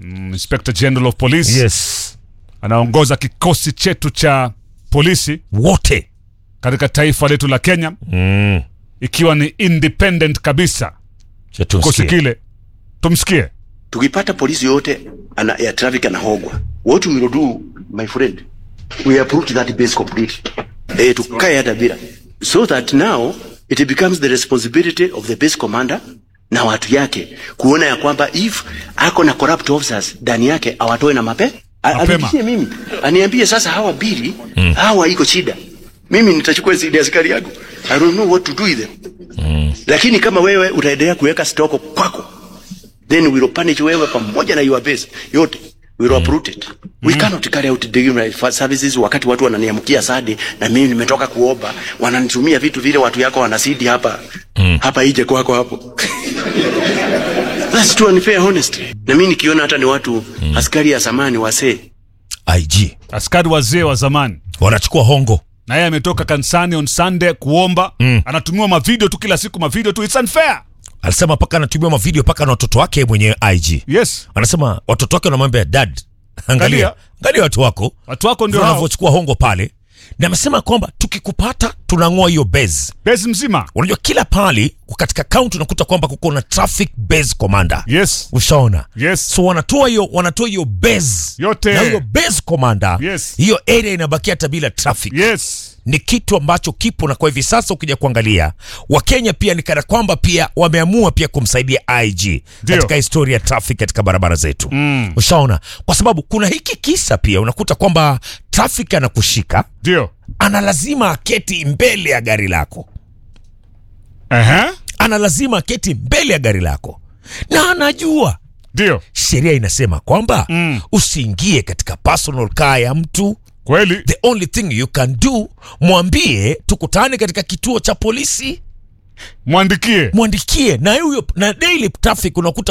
mm, Inspector General of Police yes anaongoza kikosi chetu cha polisi wote katika taifa letu la Kenya mm. ikiwa ni independent kabisa Cha kikosi tumsikie. kile. Tumsikie. tukipata polisi yote ana, ya traffic anahogwa what we will do my friend we uproot that base completely eh, tukae hata bila so that now it becomes the responsibility of the base commander na watu yake kuona ya kwamba if ako na corrupt officers ndani yake awatoe na mape A- Mapema. anipigie mimi aniambie sasa hawa bili mm. hawa iko shida mimi nitachukua zidi askari yangu i don't know what to do with them mm. lakini kama wewe utaendelea kuweka stoko kwako then we will punish wewe pamoja na your base yote we will uproot it we cannot carry out delivery services wakati watu wananiamkia sadi na mimi nimetoka kuomba wananitumia vitu vile watu yako wanasidi hapa mm. hapa ije kwako hapo that's too unfair honestly na mimi nikiona hata ni watu mm. askari ya zamani wasee IG Askari wazee wa zamani wanachukua hongo na yeye ametoka kanisani on Sunday kuomba Mm. anatumiwa mavideo tu kila siku mavideo tu it's unfair alisema mpaka anatumia mavideo mpaka na watoto wake mwenyewe IG yes anasema watoto wake wanamwambia dad angalia Angalia. angalia watu wako watu wako ndio hao wanavyochukua hongo pale na amesema kwamba tukikupata tunang'oa hiyo base base mzima unajua kila pali katika kaunti unakuta kwamba kuko na traffic base commander yes ushaona yes so wanatoa hiyo wanatoa hiyo base Yote. na hiyo base commander Yes. hiyo area inabakia hata bila traffic yes ni kitu ambacho kipo na kwa hivi sasa ukija kuangalia wakenya pia ni kana kwamba pia wameamua pia kumsaidia IG Ndio. katika historia ya traffic katika barabara zetu Mm. ushaona kwa sababu kuna hiki kisa pia unakuta kwamba traffic anakushika ndio ana lazima aketi mbele ya gari lako ehe ana lazima aketi mbele ya gari lako na anajua ndio sheria inasema kwamba Mm. usiingie katika personal car ya mtu kweli the only thing you can do mwambie tukutane katika kituo cha polisi mwandikie mwandikie na huyo na daily traffic unakuta